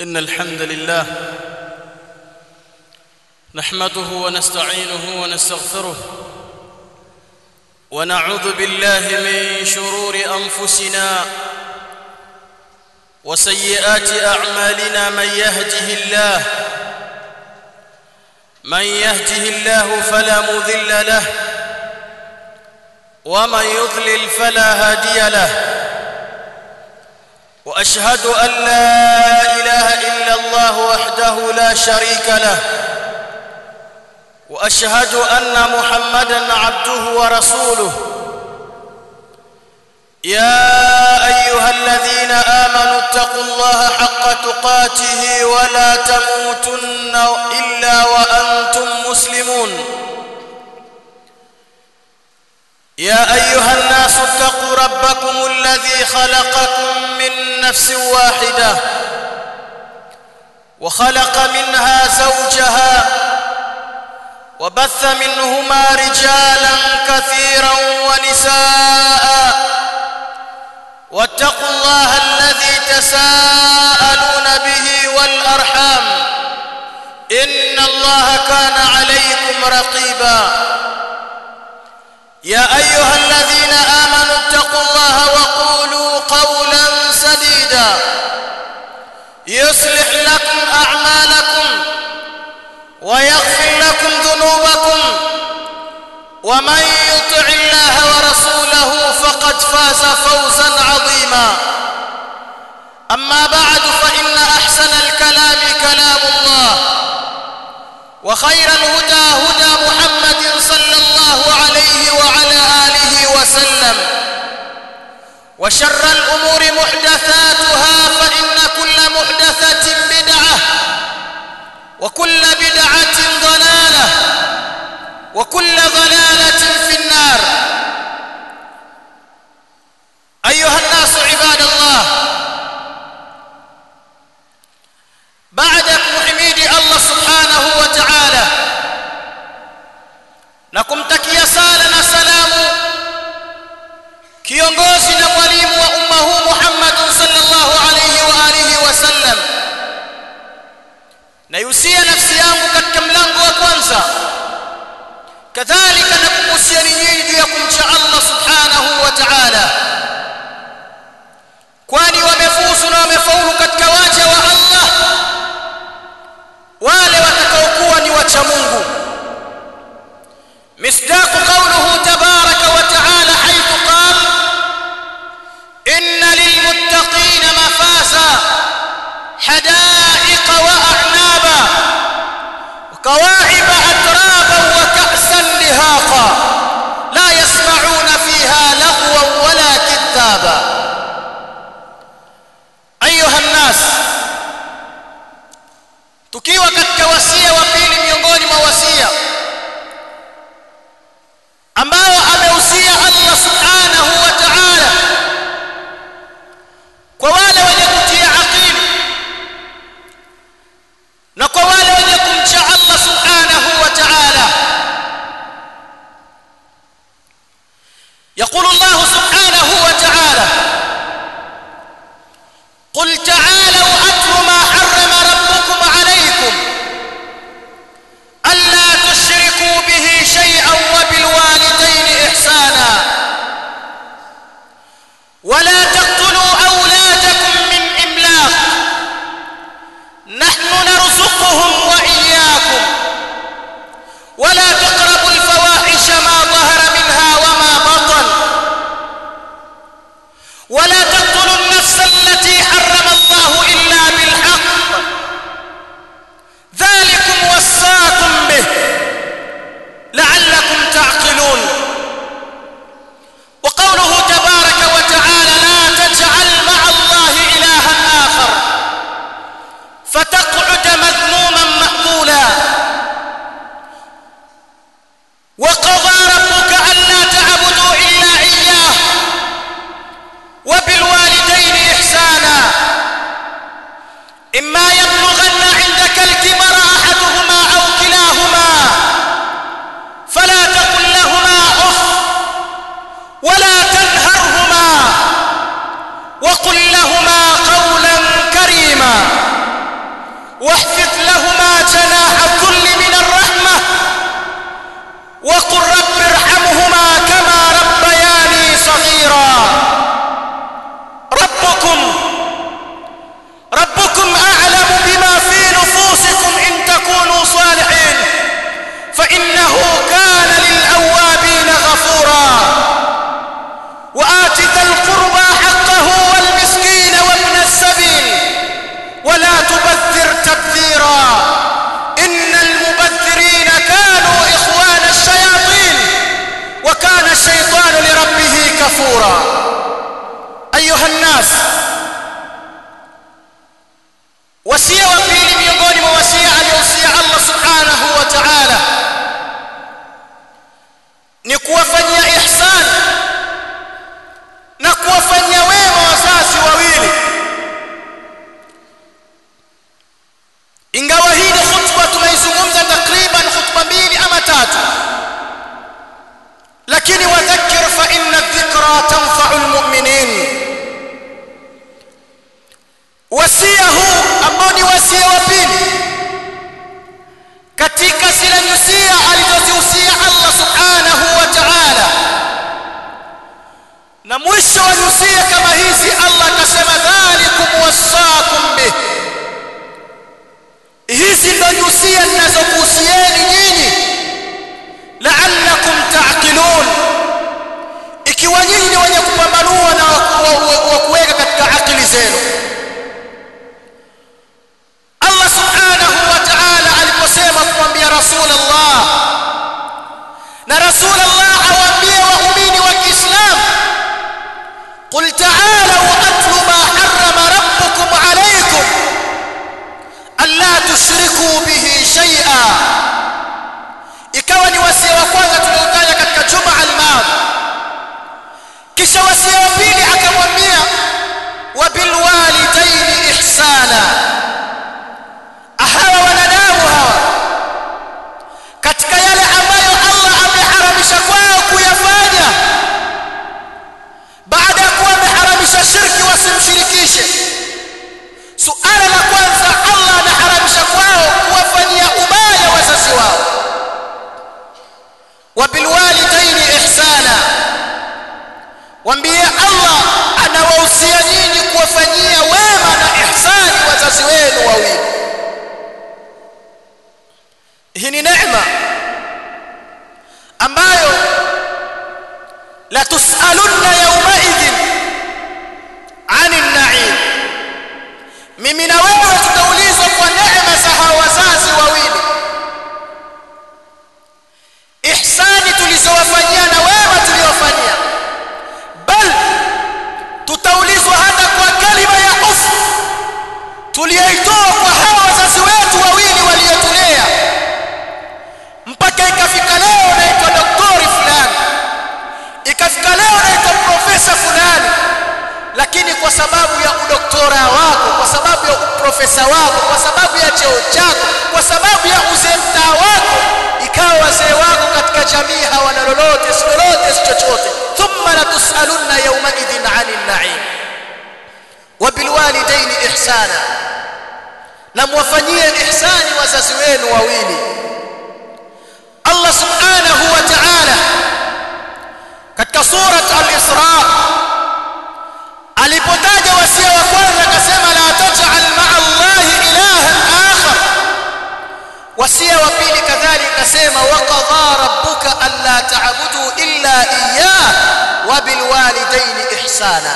إن الحمد لله نحمده ونستعينه ونستغفره ونعوذ بالله من شرور أنفسنا وسيئات أعمالنا من يهده الله من يهده الله فلا مذل له ومن يضلل فلا هادي له واشهد ان لا اله الا الله وحده لا شريك له واشهد ان محمدا عبده ورسوله يا ايها الذين امنوا اتقوا الله حق تقاته ولا تموتن الا وانتم مسلمون يا ايها الناس اتقوا ربكم الذي خلقكم من نفس واحده وخلق منها زوجها وبث منهما رجالا كثيرا ونساء واتقوا الله الذي تساءلون به والارحام ان الله كان عليكم رقيبا يا ايها الذين امنوا اتقوا الله وقولوا قولا سديدا يصلح لكم اعمالكم ويغفر لكم ذنوبكم ومن يطع الله ورسوله فقد فاز فوزا عظيما اما بعد فان احسن الكلام كلام الله وخير الهدى هدى محمد صلى الله عليه وعلى اله وسلم وشر الامور محدثاتها فان كل محدثه بدعه وكل بدعه ضلاله وكل ضلاله في النار ايها الناس عباد الله بعد kumhimidi Allah subhanahu wa ta'ala na kumtakia sala na salamu kiongozi na mwalimu wa umma huu Muhammad sallallahu alayhi wa alihi wasallam na yusia nafsi yangu katika mlango wa kwanza kadhalika na kukusia nyinyi juu ya kumcha Allah subhanahu wa ta'ala kwani wamefuzu na wamefaulu katika waja wa Allah wale watakaokuwa ni wacha Mungu مصداق قوله تبارك وتعالى حيث قال إن للمتقين مفازا حدائق وأعنابا وكواعب أترابا وكأسا لهاقا لا يسمعون فيها لغوا ولا كذابا أيها الناس tukiwa katika wasia wa pili miongoni mwa wasia ambao amehusia Allah subhanahu wa ta'ala kwa wale wenye kutia akili na kwa wale wenye kumcha Allah subhanahu wa ta'ala يقول الله سبحانه وتعالى قل تعالوا أتل ما حرم ربكم عليكم ألا تشركوا به شيئا وبالوالدين إحسانا ولا تقتلوا أولادكم من إملاق نحن نرزقهم وإياكم ولا تقربوا الفواحش ما ظهر منها وما بطن ولا تقتلوا النفس التي حرم الله إلا بالحق ذلكم وصاكم به لعلكم تعقلون وقوله تبارك وتعالى لا تجعل مع الله إلها آخر فتقعد مذموما مأمولا وقضى ربك ألا تعبدوا إلا إياه وبالوالدين إحسانا إما يبلغن عندك الكبر أحدهما أو كلاهما فلا تقل لهما أف ولا تنهرهما وقل لهما قولا كريما كفورا أيها الناس wasia wa pili miongoni mwa wasia aliyohusia Allah subhanahu wa ta'ala ni kuwafanyia ihsan na kuwafanyia wema wazazi wawili ingawa hii ni khutba tumeizungumza takriban khutba mbili ama tatu lakini wadhakkir fa inna dhikra tanfa'u almu'minin wasia huu ambao ni wasia wa pili katika zile nyusia alizozihusia Allah subhanahu wa ta'ala na mwisho wa nyusia kama hizi Allah akasema dhalikum wasaakum bih hizi ndo nyusia ninazokuhusieni nyinyi la'allakum ta'qilun ikiwa nyinyi ni wenye kupambanua na wa kuweka katika akili zenu Allah subhanahu wa ta'ala aliposema kumwambia Rasulullah na Rasulullah awaambie waumini wa Kiislamu قل تعالوا أتل ما حرم ربكم عليكم ألا تشركوا به شيئا ikawa ni wasia wa kwanza tuliotaja katika juma al-madhi kisha wasia wa pili akamwambia wa bil walidaini ihsana hawa wanadamu hawa katika yale ambayo Allah ameharamisha kwao kuyafanya baada ya kuwa ameharamisha shirki wasimshirikishe suala la kwanza Allah anaharamisha kwao kuwafanyia ubaya wazazi wao wabilwalidaini ihsana wambie Allah anawahusia nyinyi kuwafanyia wema na ihsani wazazi wenu wawili hii ni neema ambayo la tusalunna yawmaidhin ani naim mimi na wewe tutaulizwa kwa neema za hawa wazazi wawili ihsani tulizowafanyia na wema tuliowafanyia bal tutaulizwa hata kwa kalima ya ufu tuliyoitoa kwa hawa wazazi wetu wawili waliotulea mpaka ikafika leo naitwa doktori fulani ikafika leo naitwa profesa fulani lakini kwa sababu ya udoktora wako kwa sababu ya uprofesa wako kwa sababu ya cheo chako kwa sababu ya uzee mtaa wako ikawa wazee wako katika jamii hawana lolote si lolote si chochote thumma latusalunna yawmaidhin ani naim wabilwalidaini ihsana na mwafanyie ihsani wazazi wenu wawili Allah subhanahu wa ta'ala katika surat al-Isra alipotaja wasia wa kwanza akasema la taj'al ma'a Allahi ilahan akhar wasia wa pili kadhalika akasema wa qadha rabbuka alla ta'budu illa iyyah wa bil walidayni ihsana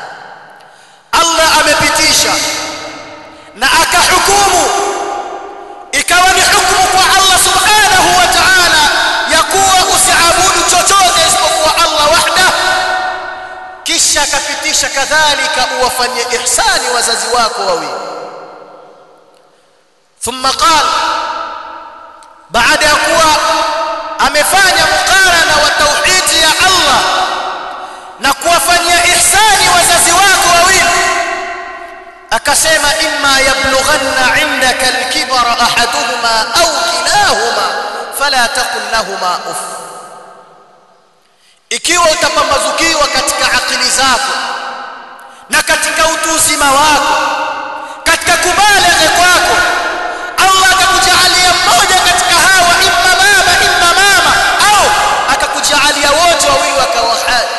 Allah amepitisha na akahukumu ikawa ni hukumu kwa Allah subhanahu wa ta'ala ya kuwa usiabudu chochote isipokuwa Allah wahda kisha akapitisha kadhalika uwafanyie ihsani wazazi wako wawili thumma qala baada ya kuwa amefanya mukarana wa tauhidi ya Allah na kuwafanyia ihsani wazazi wako wawili akasema imma yablughanna indaka alkibara ahaduhuma au kilahuma fala taqul lahumā uff ikiwa utapambazukiwa katika akili zako na katika utu uzima wako katika kubalighi kwako Allah akakujalia mmoja katika hawa imma baba imma mama au akakujalia wote wawili wakawa hai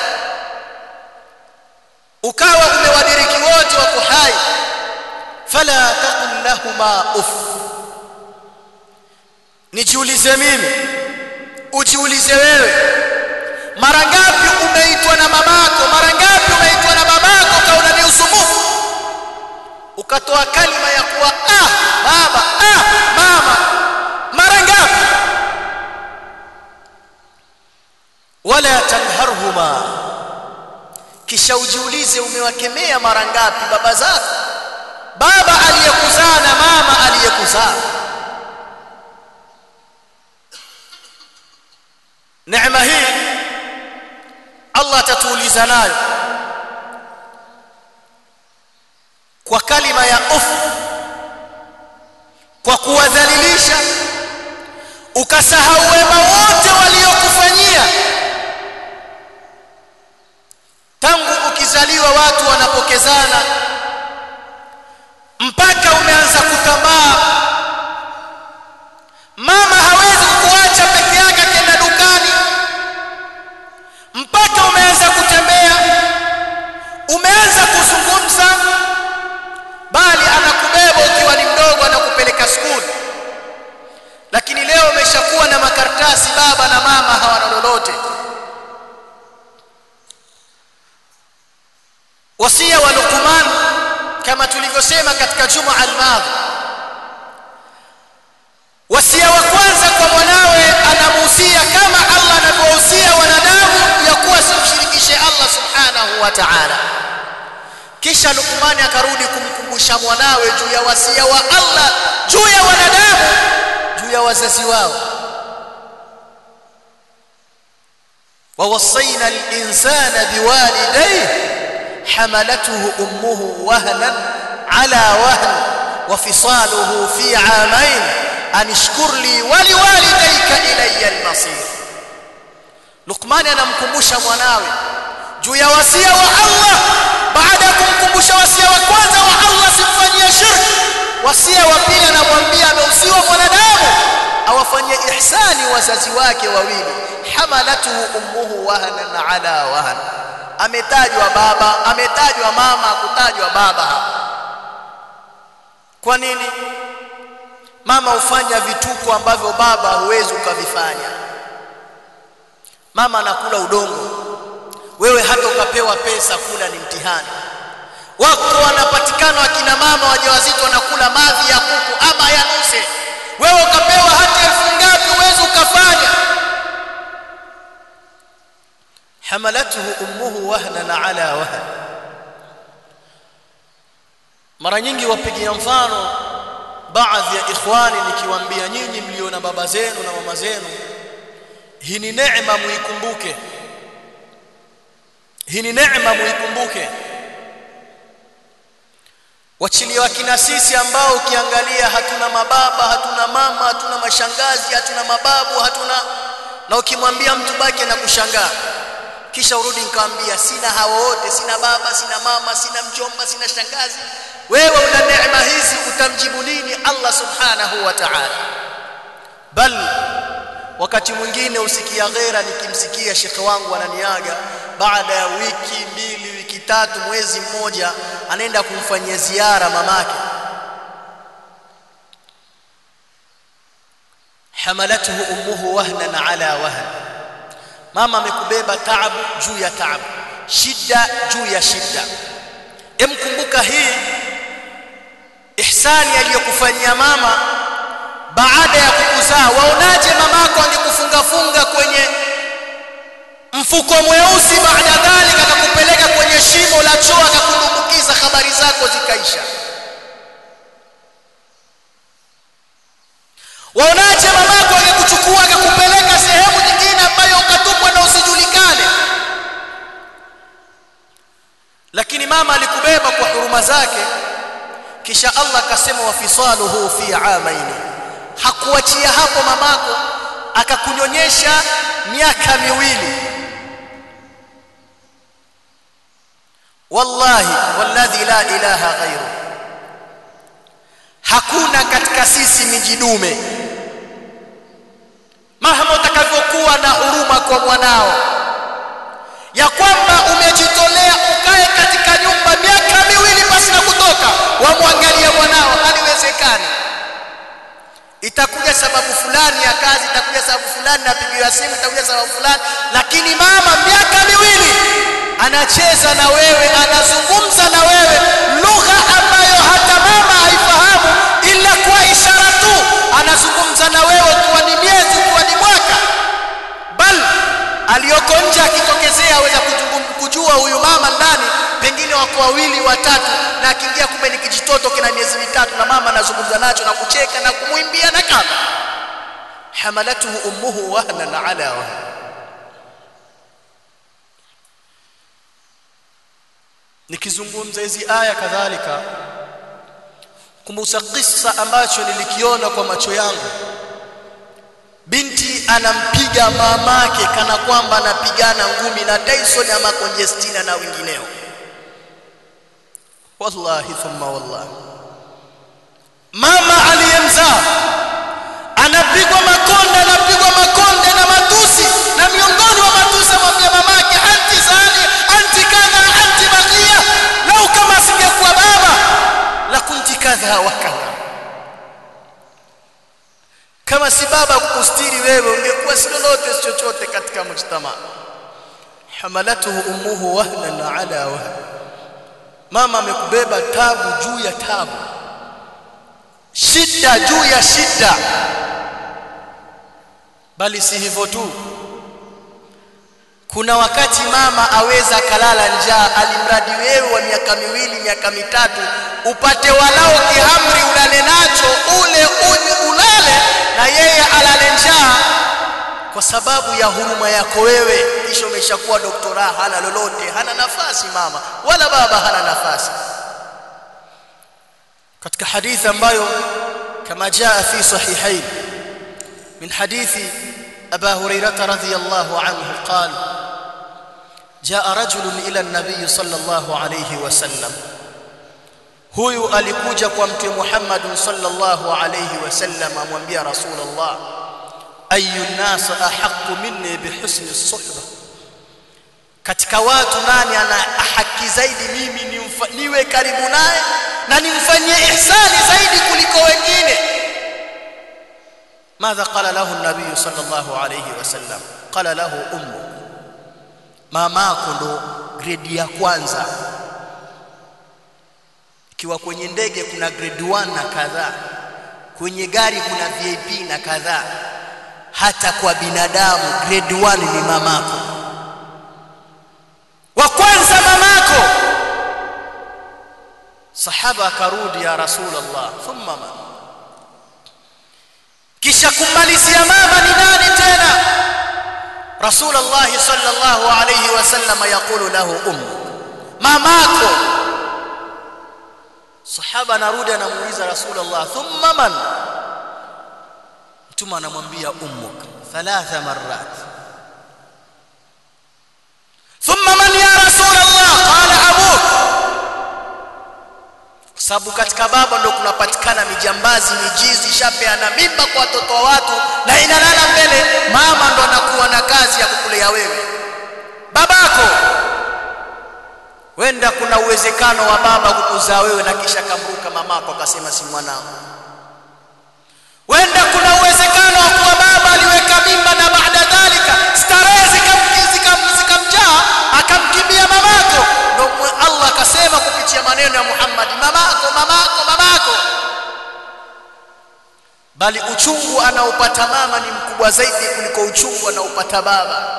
ukawa umewadiriki wote wako hai fala taqul lahumā uff nijiulize mimi ujiulize wewe mara ngapi umeitwa na mamako mara ngapi umeitwa na babako kaona ni usumbufu ukatoa kalima ya kuwa ah baba ah mama mara ngapi wala tanharhuma kisha ujiulize umewakemea mara ngapi baba zako baba aliyekuzaa na mama aliyekuzaa neema hii Allah atatuuliza nayo kwa kalima ya uf kwa kuwadhalilisha ukasahau wema wote waliokufanyia tangu ukizaliwa watu wanapokezana mpaka umeanza kutambaa mama hawezi kuacha peke yake kenda dukani mpaka umeanza kutembea umeanza kuzungumza bali anakubeba ukiwa ni mdogo anakupeleka skuli lakini leo umeshakuwa na makaratasi baba na mama hawana lolote wasia wa Luqman kama tulivyosema katika juma al-madhi wasia wa kwanza kwa mwanawe anamuhusia kama Allah anavyohusia wanadamu ya kuwa simshirikishe Allah subhanahu wa ta'ala kisha Luqman akarudi kumkumbusha mwanawe juu ya wasia wa Allah juu ya wanadamu juu ya wazazi wao ووصينا الإنسان بوالديه حملته أمه وهنا على وهن وفصاله في عامين أن اشكر لي ولوالديك إلي المصير لقمان anamkumbusha mwanawe juu ya wasia wa Allah baada ya kumkumbusha wasia wa kwanza wa Allah simfanyie shirki wasia wa pili anamwambia ameusiwa mwanadamu awafanyie ihsani wazazi wake wawili hamalatuhu ummuhu wahanan ala wahan ametajwa baba ametajwa mama kutajwa baba hapa kwa nini mama hufanya vituko ambavyo baba huwezi ukavifanya mama anakula udongo wewe hata ukapewa pesa kula ni mtihani wako wanapatikana wakina mama wajawazito wanakula mavi ya kuku ama ya nuse wewe ukapewa hata elfu ngapi uwezi ukafanya hamalatuhu ummuhu wahnan ala wahn mara nyingi wapigia mfano baadhi ya ikhwani nikiwaambia nyinyi mlio na baba zenu na mama zenu hii ni neema muikumbuke hii ni neema muikumbuke wachilia wakina sisi ambao ukiangalia hatuna mababa hatuna mama hatuna mashangazi hatuna mababu hatuna na ukimwambia mtu baki na kushangaa kisha urudi nikamwambia sina hawa wote sina baba sina mama sina mjomba sina shangazi wewe una neema hizi utamjibu nini Allah subhanahu wa ta'ala bal wakati mwingine usikia ghera nikimsikia shekhe wangu ananiaga baada ya wiki mbili wiki tatu mwezi mmoja anaenda kumfanyia ziara mamake hamalatuhu ummuhu wahnan ala wahn mama amekubeba taabu juu ya taabu shida juu ya shida emkumbuka hii ihsani aliyokufanyia mama baada ya kukuzaa waonaje mamako angekufunga funga kwenye mfuko mweusi baada dhalika akakupeleka kwenye shimo la choo akakudumbukiza habari zako zikaisha waonaje mamako angekuchukua akakupeleka sehemu nyingine ambayo ukatupwa na usijulikane lakini mama alikubeba kwa huruma zake kisha Allah akasema wafisaluhu fi amaini hakuachia hapo mamako akakunyonyesha miaka miwili wallahi walladhi la ilaha ghairu hakuna katika sisi mijidume mahama utakavyokuwa na huruma kwa mwanao ya kwamba umejitolea ukae katika nyumba miaka miwili basi na kutoka wamwangalia mwanao haliwezekani itakuja sababu fulani ya kazi itakuja sababu fulani napigiwa simu itakuja sababu fulani lakini mama miaka miwili anacheza na wewe anazungumza na wewe lugha ambayo hata mama haifahamu ila kwa ishara tu anazungumza na wewe ukiwa ni miezi ukiwa ni mwaka bal aliyoko nje akitokezea aweza kujua huyu mama ndani wako wawili watatu na akiingia kumbe ni kijitoto kina miezi mitatu na mama anazungumza nacho na kucheka na kumwimbia na kadha hamalatuhu ummuhu wahnan ala wahn nikizungumza hizi aya kadhalika kumbusa kisa ambacho nilikiona kwa macho yangu binti anampiga mamake kana kwamba anapigana ngumi na Tyson ama Conjestina na wengineo wallahi thumma wallahi mama aliyemzaa anapigwa makonde anapigwa makonde na matusi na miongoni mwa matusi amwambia mamake anti zani anti kadha anti bagia lau kama asingekuwa baba la kunti kadha wa kadha kama si baba kukustiri wewe ungekuwa si lolote si chochote katika mujtama hamalatuhu ummuhu wahnan ala wahn mama amekubeba tabu juu ya tabu shida juu ya shida bali si hivyo tu kuna wakati mama aweza kalala njaa alimradi wewe wa miaka miwili miaka mitatu upate walao kihamri ulale nacho ule unywe ulale na yeye alale njaa kwa sababu ya huruma yako wewe kisha umeshakuwa doktora hana lolote hana nafasi mama wala baba hana nafasi katika hadithi ambayo kama jaa fi sahihain min hadithi aba hurairah radhiyallahu anhu qala جاء رجل الى النبي صلى الله عليه وسلم huyu alikuja kwa mtume Muhammad sallallahu alayhi wasallam amwambia rasulullah ayu nas ahqqu minni bihusni suhba katika watu nani ana haki zaidi mimi nimfa, niwe karibu naye na nimfanyie ihsani zaidi kuliko wengine ماذا قال له النبي صلى الله عليه وسلم قال له امك mamako ndo grade ya kwanza ikiwa kwenye ndege kuna grade 1 na kadhaa kwenye gari kuna VIP na kadhaa hata kwa binadamu grade 1 ni mamako wa kwanza mamako sahaba akarudi ya rasulullah thumma man kisha kumalizia mama ni nani tena رسول الله صلى الله عليه وسلم يقول له أمك ماماكو صحابة نرudi anamuuliza Rasulullah thumma man mtume anamwambia ummuk thalatha marrat thumma man ya Rasulullah qala abuk sababu katika baba ndo kunapatikana mijambazi mijizi shapeana mimba kwa watoto wa watu na inalala mbele mama ndo anakuwa na kazi ya kukulea wewe babako wenda kuna uwezekano wa baba kukuzaa wewe na kisha kamruka mamako akasema si mwanangu wenda kuna uwezekano wa kuwa baba aliweka mimba na baada dhalika starehe zikamjaa akamkimbia mamako ndo Allah akasema kupitia maneno ya Muhammad mamako mamako mamako bali uchungu anaopata mama ni mkubwa zaidi kuliko uchungu anaopata baba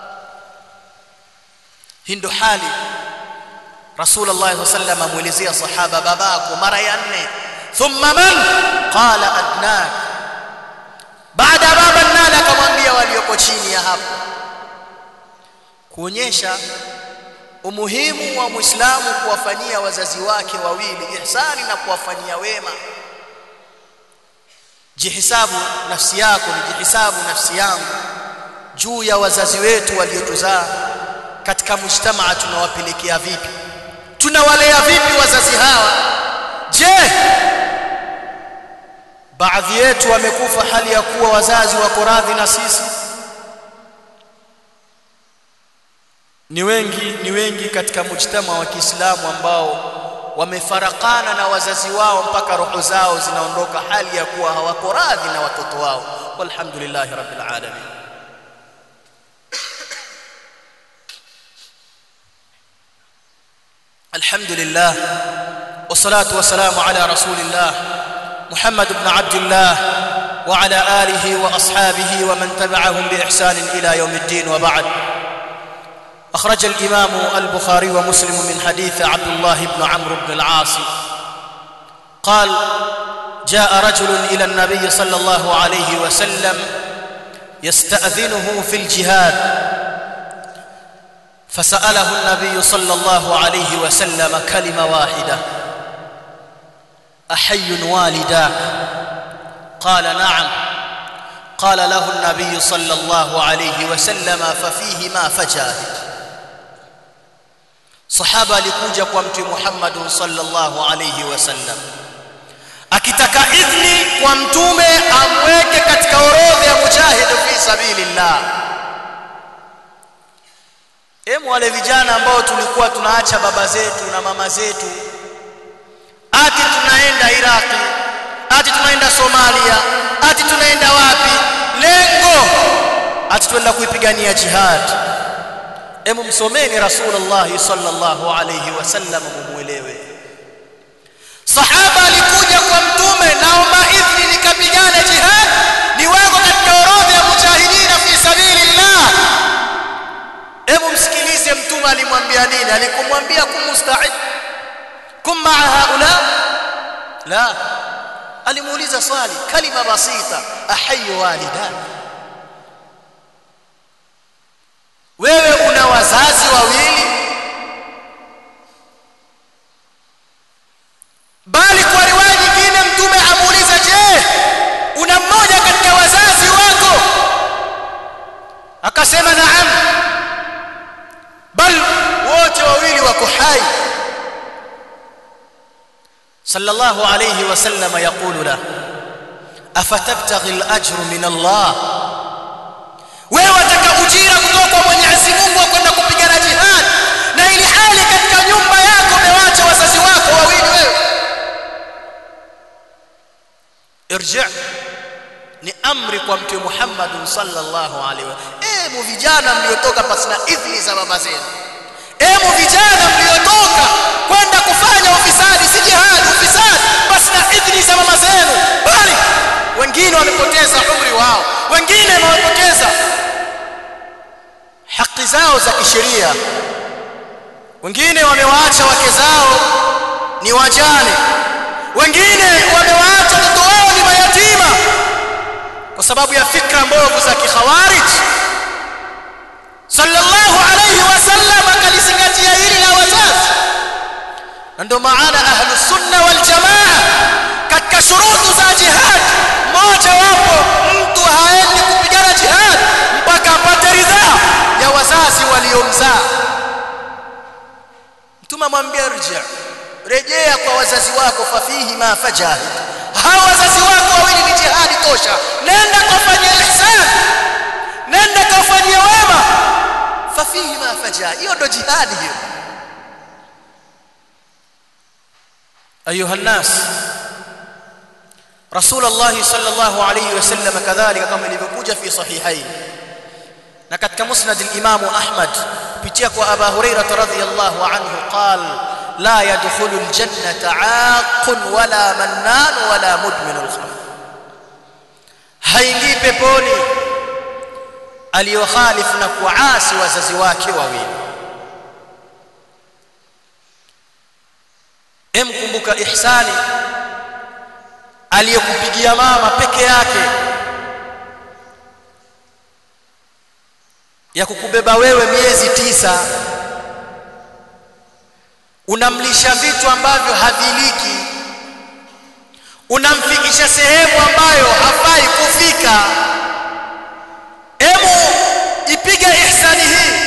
hii ndo hali Rasulullah sallallahu alaihi wasallam amuelezea sahaba babako mara ya nne thumma man qala adnak baada baba nani akamwambia walioko chini ya hapo kuonyesha umuhimu wa Muislamu kuwafanyia wazazi wake wawili ihsani na kuwafanyia wema jihisabu nafsi yako ni jihisabu nafsi yangu juu ya wazazi wetu waliotuzaa katika mujtamaa tunawapelekea vipi tunawalea vipi wazazi hawa je baadhi yetu wamekufa hali ya kuwa wazazi wako radhi na sisi ni wengi ni wengi katika mujtama wa Kiislamu ambao wamefarakana na wazazi wao mpaka roho zao zinaondoka hali ya kuwa hawako radhi na watoto wao walhamdulillahi rabbil alamin alhamdulillah wassalatu wassalamu ala rasulillah muhammad ibn abdullah وعلى آله وأصحابه ومن تبعهم بإحسان إلى يوم الدين وبعد أخرج الإمام البخاري ومسلم من حديث عبد الله بن عمرو بن العاص قال جاء رجل إلى النبي صلى الله عليه وسلم يستأذنه في الجهاد فسأله النبي صلى الله عليه وسلم كلمة واحدة أحي والداك قال نعم قال له النبي صلى الله عليه وسلم ففيهما فجاهد sahaba alikuja kwa mtume Muhammad sallallahu alayhi wasallam akitaka idhni kwa mtume amweke katika orodha ya mujahid fi sabilillah Emu wale vijana ambao tulikuwa tunaacha baba zetu na mama zetu ati tunaenda Iraki ati tunaenda Somalia ati tunaenda wapi lengo ati tuenda kuipigania jihad Emu msomeni Rasulullah sallallahu alayhi wasallam mumuelewe Sahaba alikuja kwa mtume naomba idhni nikapigane jihad niweko katika orodha ya mujahidina fi sabilillah Hebu msikilize mtume alimwambia nini alikumwambia kumusta'id kum ma'a haula la alimuuliza swali kalima basita ahayyu walidan wewe una wazazi wawili bali kwa riwaya nyingine mtume amuuliza je una mmoja katika wazazi wako akasema naam bal wote wawili wako hai sallallahu alayhi wasallam yaqulu la afatabtaghi al-ajru min Allah wewe wataka ujira kutoka kwa Mwenyezi Mungu kwenda kupigana jihad na ili hali katika nyumba yako umewacha wazazi wako wawili wewe irji ni amri kwa mtume Muhammad sallallahu alaihi wasallam emu vijana mliotoka pasina idhni za baba zenu emu vijana mliotoka kwenda kufanya ufisadi si jihad ufisadi pasina idhni za mama zenu bali wengine wamepoteza umri wao wengine wamepoteza haki zao za kisheria wengine wamewaacha wake zao ni wajane wengine wamewaacha watoto wao ni mayatima kwa sababu ya fikra mbovu za kikhawarij sallallahu alayhi wasallam akalizingatia hili la wazazi na ndio maana ahlu sunna wal jamaa katika shurutu za jihad moja wapo mtu haendi kupigana jihad mpaka apate ridhaa ya wazazi waliomzaa mtume amwambia rejea rejea kwa wazazi wako fafihi ma fajahid hawa wazazi wako wawili ni jihadi tosha nenda kufanyia ihsan nenda kufanyia wema fafihi ma fajahid hiyo ndo jihadi hiyo ayuha nas رسول الله صلى الله عليه وسلم كذلك كما ilivyokuja fi sahihain na katika musnad al-imam ahmad kupitia kwa aba hurairah radhiyallahu anhu qal la yadkhulu al-jannata 'aqun wala mannan wala mudmin al-khamr haingii peponi aliyokhalifu na kuasi wazazi wake wawili emkumbuka ihsani aliyekupigia mama peke yake ya kukubeba wewe miezi tisa unamlisha vitu ambavyo haviliki unamfikisha sehemu ambayo hafai kufika hebu ipige ihsani hii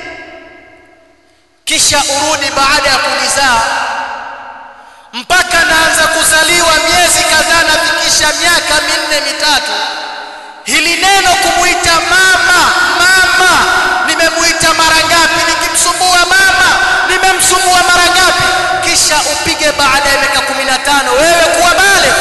kisha urudi baada ya kunizaa mpaka naanza kuzaliwa miezi kadhaa nafikisha miaka minne mitatu hili neno kumuita mama mama nimemuita mara ngapi nikimsumbua mama nimemsumbua mara ngapi kisha upige baada ya miaka 15 wewe kuwa bale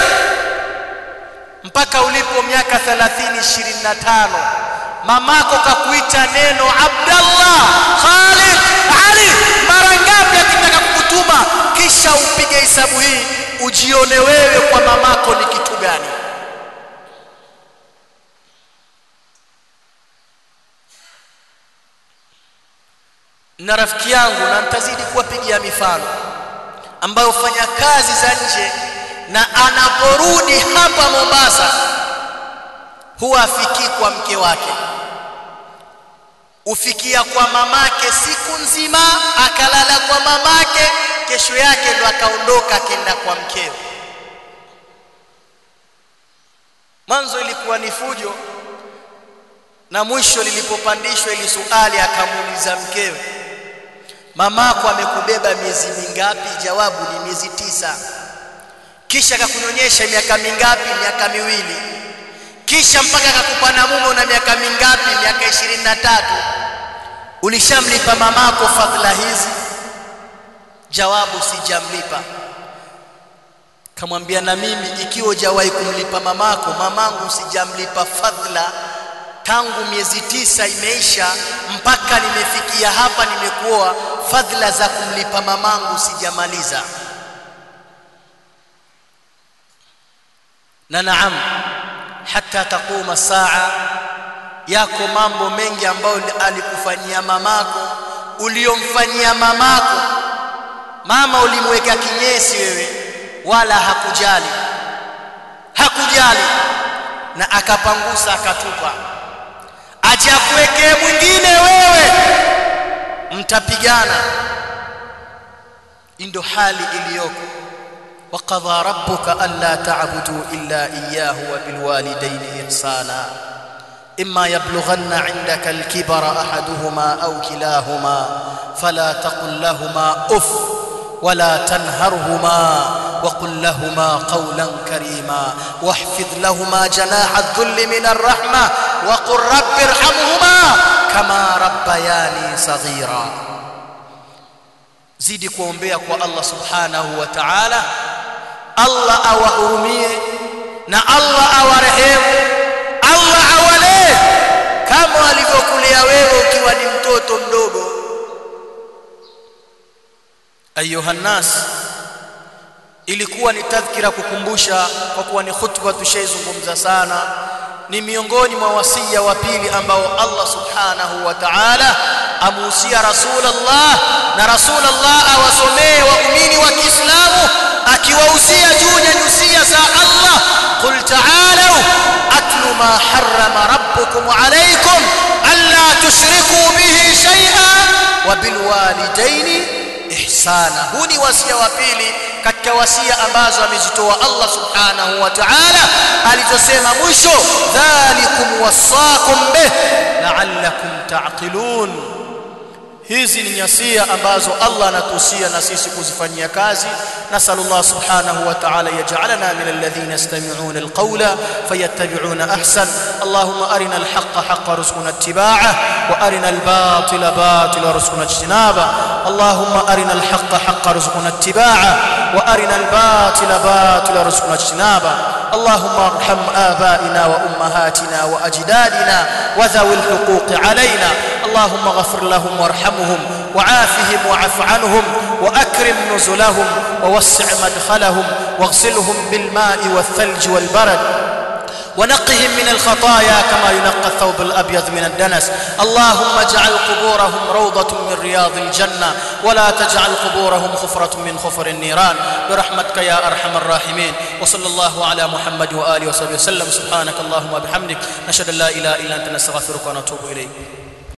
mpaka ulipo miaka 30 25 mamako kakuita neno Abdallah Khalid Ali mara ngapi akitaka kukutuma kisha upige hesabu hii ujione wewe kwa mamako ni kitu gani na rafiki yangu na nitazidi kuwapigia mifano ambayo fanya kazi za nje na anaporudi hapa Mombasa huwa afikii kwa mke wake ufikia kwa mamake siku nzima akalala kwa mamake kesho yake ndo akaondoka akenda kwa mkeo mwanzo ilikuwa ni fujo na mwisho lilipopandishwa ili suali akamuuliza mkewe mamako amekubeba miezi mingapi jawabu ni miezi tisa kisha akakunyonyesha miaka mingapi miaka miwili kisha mpaka akakupa na mume una miaka mingapi miaka ishirini na tatu ulishamlipa mamako fadhila hizi jawabu sijamlipa kamwambia na mimi ikiwa hujawahi kumlipa mamako mamangu sijamlipa fadhila tangu miezi tisa imeisha mpaka nimefikia hapa nimekuoa fadhila za kumlipa mamangu sijamaliza na naam hata taquma saa yako mambo mengi ambayo alikufanyia mamako uliomfanyia mamako mama ulimweka kinyesi wewe wala hakujali hakujali na akapangusa akatupa acha kuwekee mwingine wewe mtapigana ndio hali iliyoko وقضى ربك ألا تعبدوا إلا إياه وبالوالدين إحسانا إما يبلغن عندك الكبر أحدهما أو كلاهما فلا تقل لهما أف ولا تنهرهما وقل لهما قولا كريما واحفظ لهما جناح الذل من الرحمة وقل رب ارحمهما كما ربياني صغيرا zidi kuombea kwa Allah subhanahu wa ta'ala Allah awahurumie na Allah awarehemu Allah awalee kama alivyokulea wewe ukiwa ni mtoto mdogo ayuha nas ilikuwa ni tadhkira kukumbusha kwa kuwa ni khutba tushaizungumza sana ni miongoni mwa wasia wa pili ambao Allah subhanahu wa ta'ala amuhusia rasulullah na rasulullah awasomee waumini wa Kiislamu akiwahusia juu ya nyusia za Allah qul ta'alu atlu ma harrama rabbukum alaykum alla tushriku bihi shay'an wa bil walidaini ihsana huu ni wasia wa pili katika wasia ambazo amezitoa Allah subhanahu wa ta'ala alizosema mwisho dhalikum wasaqum bih la'allakum ta'qilun hizi ni nyasia ambazo Allah anatuhusia na sisi kuzifanyia kazi nasallallahu subhanahu wa ta'ala yaj'alana min alladhina yastami'una alqawla fayattabi'una ahsan allahumma arina alhaqqa haqqan warzuqna ittiba'ah wa arina albatila batilan warzuqna ijtinaba allahumma arina alhaqqa haqqan warzuqna ittiba'ah wa arina albatila batilan warzuqna ijtinaba اللهم ارحم آبائنا وأمهاتنا وأجدادنا وذوي الحقوق علينا اللهم اغفر لهم وارحمهم وعافهم وعف عنهم وأكرم نزلهم ووسع مدخلهم واغسلهم بالماء والثلج والبرد ونقهم من الخطايا كما ينقى الثوب الأبيض من الدنس اللهم اجعل قبورهم روضة من رياض الجنة ولا تجعل قبورهم خفرة من خفر النيران برحمتك يا أرحم الراحمين وصلى الله على محمد وآله وصحبه وسلم سبحانك اللهم وبحمدك نشهد أن لا إله إلا أنت نستغفرك ونتوب إليك